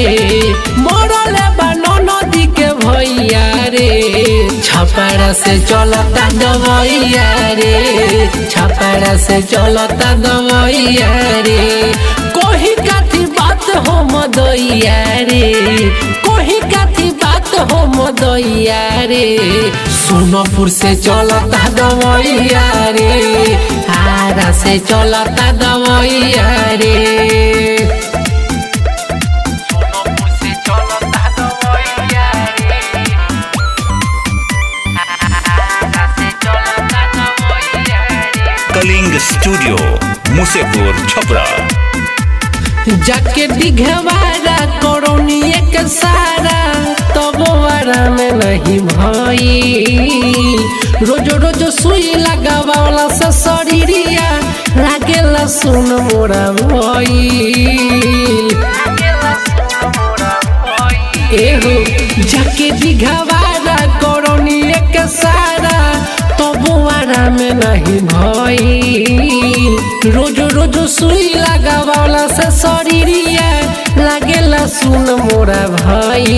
मरले बानो नदी के भैया रे छपरा से चलता दवैया रे छपरा से चलता दवैया रे कोही काथी बात हो मदैया रे कोही काथी बात हो मदैया रे सोनपुर से चलता दवैया रे हारा से चलता दवैया रे सोनपुर से चलता दवैया रे हारा से चलता दवैया रे कलिंग स्टूडियो मुसेपुर छपरा जाके दिघवारा करोनी एक सारा तब वारा में नहीं भई रोज रोज सुई लगावाला से शरीरिया लागेला सुन मोरा भई एहो जाके दिघवारा करोनी एक सारा तब वारा में नहीं भई रोज रोज सुई लगावाला से शरीरिया लागेला सुन मोरा भाई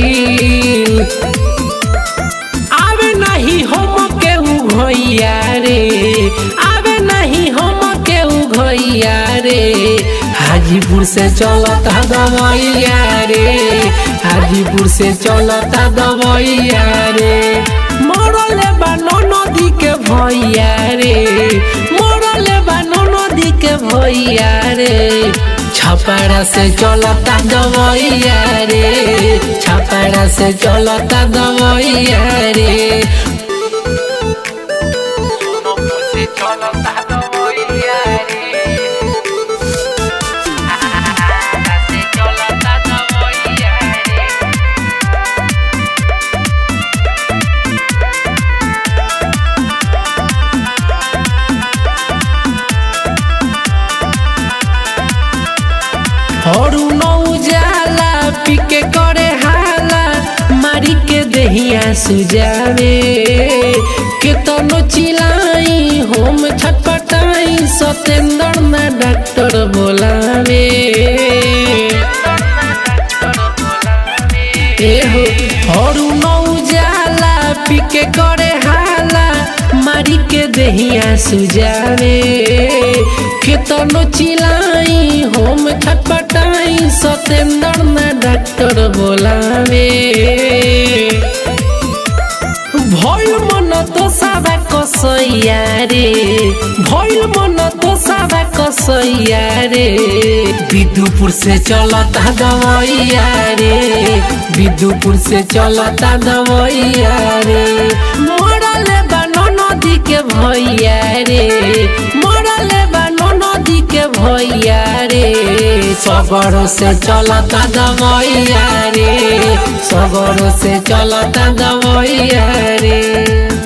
आवे नहीं हम केहू भैया रे आवे नहीं हम केहू भैया रे हाजीपुर से चलता दवैया रे हाजीपुर से चलता दवैया रे मरले बानो नदी के भैया रे मरले बानो नदी के भैया रे छपरा से चलता दवैया रे छपरा से चलता दवैया रे सोनपुर से चलता दवैया रे हारा से चलता दवैया रे हरु नौ जाला पिके करे हाला मारी के देहिया सुजावे केतनो चिलाई होम छटपटाई सतेंद्र ना डॉक्टर बोलावे एहो हरु नौ जाला पिके करे हाला मारी के देहिया सुजावे केतनो चिलाई होम छटपटाई सतेंद्र ना डॉक्टर बोलावे भइल मन तो सादा कसैया रे भइल मन तो सादा कसैया रे विदुपुर से चलता दवैया रे विदुपुर से चलता दवैया रे मरले बानो नदी के भैया रे मरले बानो नदी के भैया रे सगरो से चलता दवैया रे सगरो से चलता दवैया रे